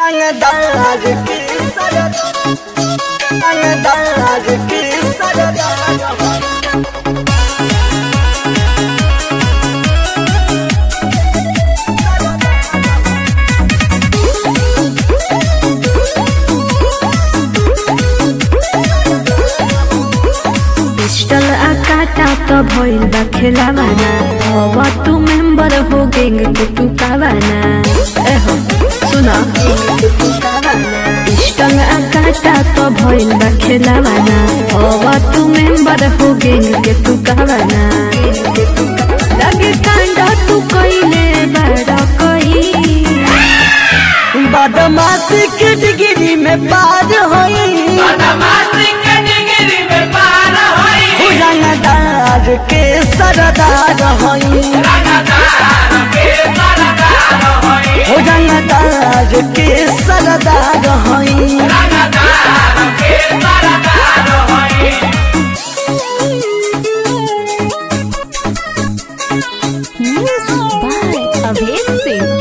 अंगदार की सरद अंगदार की सरद पिस्टल आ काटा तो भइल बा खेलावाना अब तू मेंबर हो गैंग के तू कावाना ए हो सुना पिस्टल आ काटा तो भइल बा खेलावाना अब तू मेंबर हो गैंग के तू कावाना लगे कांड तू कइले बड़ा कई बदमाशी के डिग्री में पार होई रंगदार के सरदार होई हो रंगदार के सरदार होई म्यूजिक बाय अभेश सिंह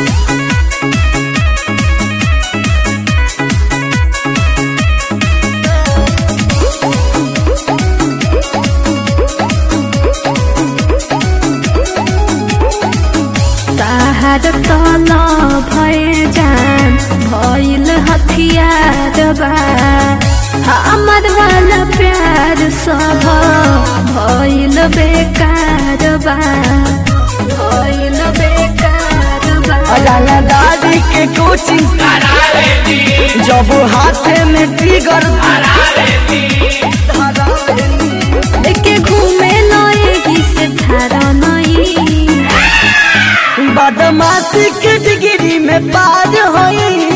ताहार तल भए जान भइल हथियार बा हमर वाला प्यार सब भइल बेकार बा भइल बेकार बा रंगदारी के कोचिंग जब हाथ में ट्रिगर लेके घूमे लएगी से थारा नहीं बदमाशी के डिग्री में पार होई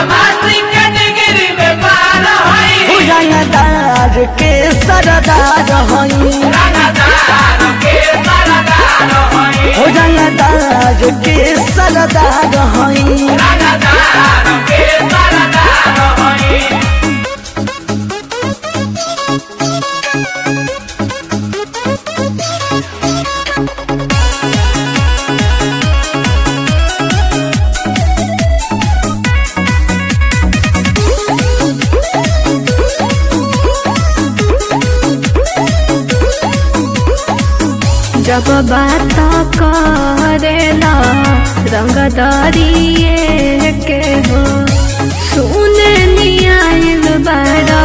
हो रंगदार के सरदार होई हो रंगदार के सरदार होई जब बात करेला रंग दरिए के हो सुन नियाल बड़ा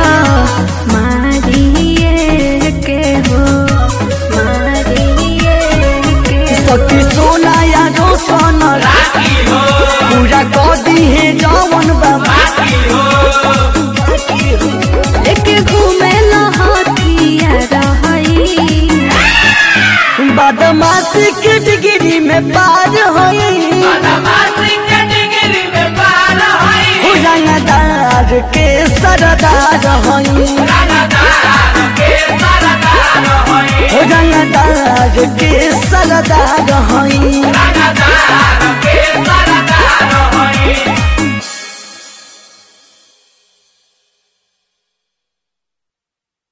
मारिए के हो मारिए के सती सोना या रोशन पूरा कर दी है जवन बाबा लेके घूमे लहतिया रही बदमाशी के डिग्री में पार होई हो रंगदार के सरदार होई हो रंगदार के सरदार होई